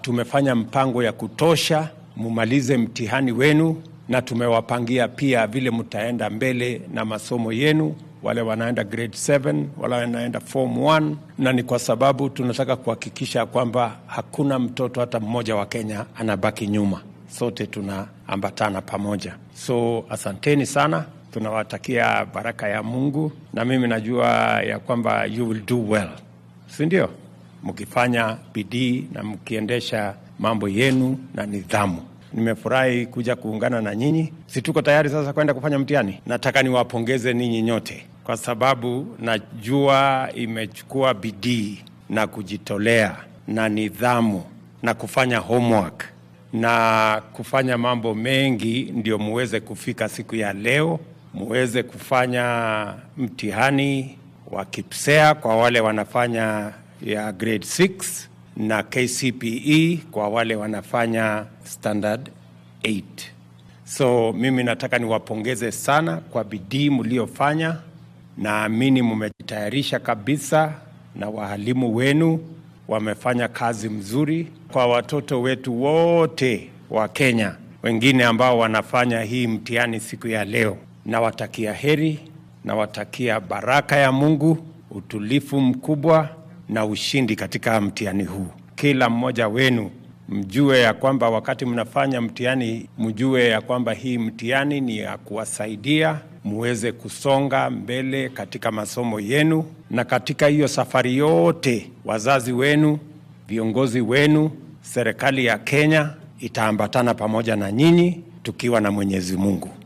tumefanya mpango ya kutosha, mumalize mtihani wenu, na tumewapangia pia vile mtaenda mbele na masomo yenu, wale wanaenda grade 7, wale wanaenda form 1, na ni kwa sababu tunataka kuhakikisha kwamba hakuna mtoto hata mmoja wa Kenya anabaki nyuma. Sote tunaambatana pamoja. So asanteni sana, tunawatakia baraka ya Mungu, na mimi najua ya kwamba you will do well, si ndio? Mkifanya bidii na mkiendesha mambo yenu na nidhamu. Nimefurahi kuja kuungana na nyinyi. Si tuko tayari sasa kwenda kufanya mtihani? Nataka niwapongeze ninyi nyote, kwa sababu najua imechukua bidii na kujitolea na nidhamu na kufanya homework na kufanya mambo mengi, ndio muweze kufika siku ya leo, muweze kufanya mtihani wa KIPSEA kwa wale wanafanya ya grade 6 na KCPE kwa wale wanafanya standard 8. So mimi nataka niwapongeze sana kwa bidii mliofanya. Naamini mmejitayarisha kabisa, na wahalimu wenu wamefanya kazi mzuri. Kwa watoto wetu wote wa Kenya wengine ambao wanafanya hii mtihani siku ya leo, nawatakia heri, nawatakia baraka ya Mungu, utulifu mkubwa na ushindi katika mtihani huu. Kila mmoja wenu mjue ya kwamba wakati mnafanya mtihani, mjue ya kwamba hii mtihani ni ya kuwasaidia muweze kusonga mbele katika masomo yenu, na katika hiyo safari yote, wazazi wenu, viongozi wenu, serikali ya Kenya itaambatana pamoja na nyinyi, tukiwa na Mwenyezi Mungu.